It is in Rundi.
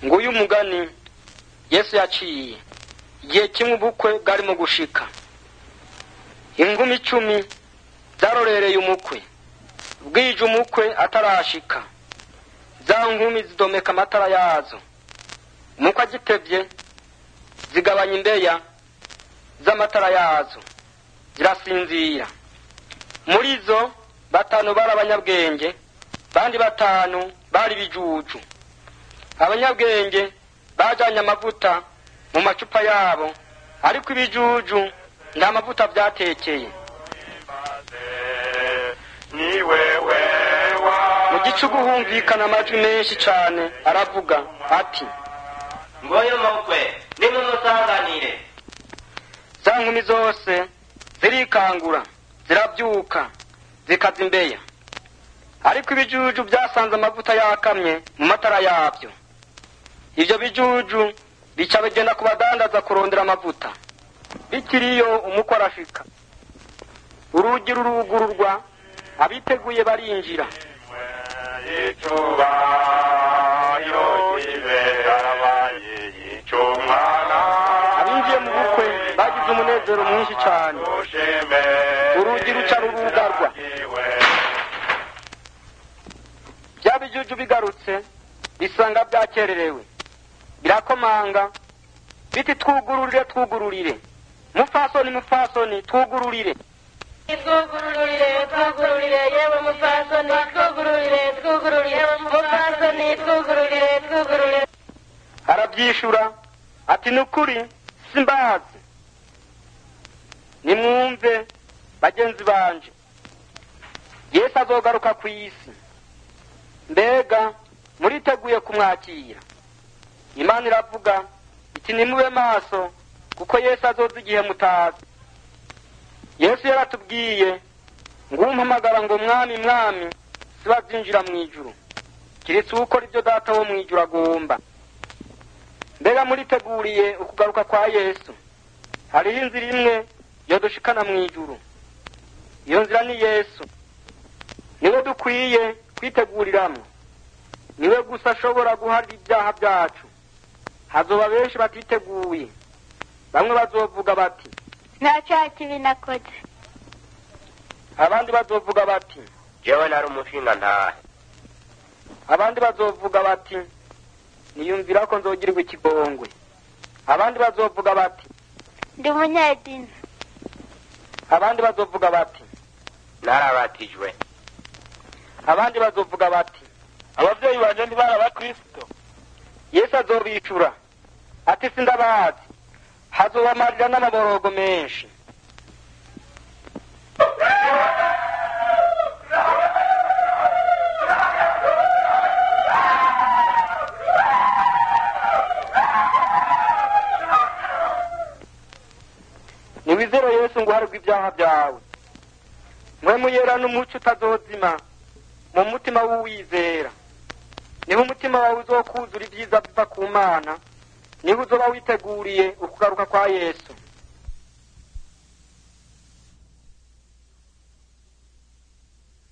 nguyu mugani yesu yaciye igihe kimwe ubukwe bwarimo gushika ingumi icumi zarorereye umukwe bwije umukwe atarashika za nkumi zidomeka amatara yazo umukwe agitevye zigabanya imbeya z'amatara yazo zirasinzira muri zo batanu bari abanyabwenge bandi batanu bari bijuju abanyabwenge bajanye amavuta mu macupa yabo ariko ibijuju nta mavuta vyatekeye ni wewe wa mu gicugu humvikana amajwi menshi cane aravuga ati ngoyo mukwe nimumusanganire za nkumi zose zirikangura ziravyuka zikaza imbeya ariko ibijuju vyasanze amavuta yakamye mu matara yavyo ivyo bijuju bica bigenda ku badandaza kurondera amavuta bikiriyo umukwe arashika urugi rurugururwa abiteguye barinjira icuba yo kibera abaye icumwana abinjiye mu bukwe bagize umunezero mwinshi cane ushime urugi ruca rurugarwa bya bijuju bigarutse bisanga byakererewe birakomanga biti twugururire twugururire mupfasoni mupfasoni twugururire twugururire twugururire yewe mupfasoni twugururire twugururire mupfasoni twugururire twugururire arabyishura ati ni ukuri simbazi nimwumve bagenzi banje yesu azogaruka ku isi mbega muriteguye kumwakira imana iravuga iti nimube maso kuko yesu azoza igihe mutazi yesu yaratubwiye ngo umpamagara ngo mwami mwami sibazinjira mu ijuru kiretse ukora ibyo data wo mu ijuru agomba mbega muriteguriye ukugaruka kwa yesu hariho inzira imwe yodushikana mu ijuru iyo nzira ni yesu niwe dukwiye kwiteguriramwo niwe gusa ashobora guharira ibyaha byacu hazoba benshi batiteguye bamwe bazovuga bati nta cyaha kibi nakoze abandi bazovuga bati jewe nari umushinga ntahe abandi bazovuga bati niyumvira ko nzogirirwa ikigongwe abandi bazovuga bati ndi umunyedini abandi bazovuga bati narabatijwe abandi bazovuga bati abavyeyi banje ntibari abakristo yesu azobicura ati sindabazi hazobamarira n'amaborogo menshi niwizere yesu ngo uharirwe ibyaha byawe mwe muyera n'umuco utazozima mu mutima w'uwizera niho umutima wawe uzokuzura ibyiza biva ku mana niho uzoba witeguriye ukugaruka kwa yesu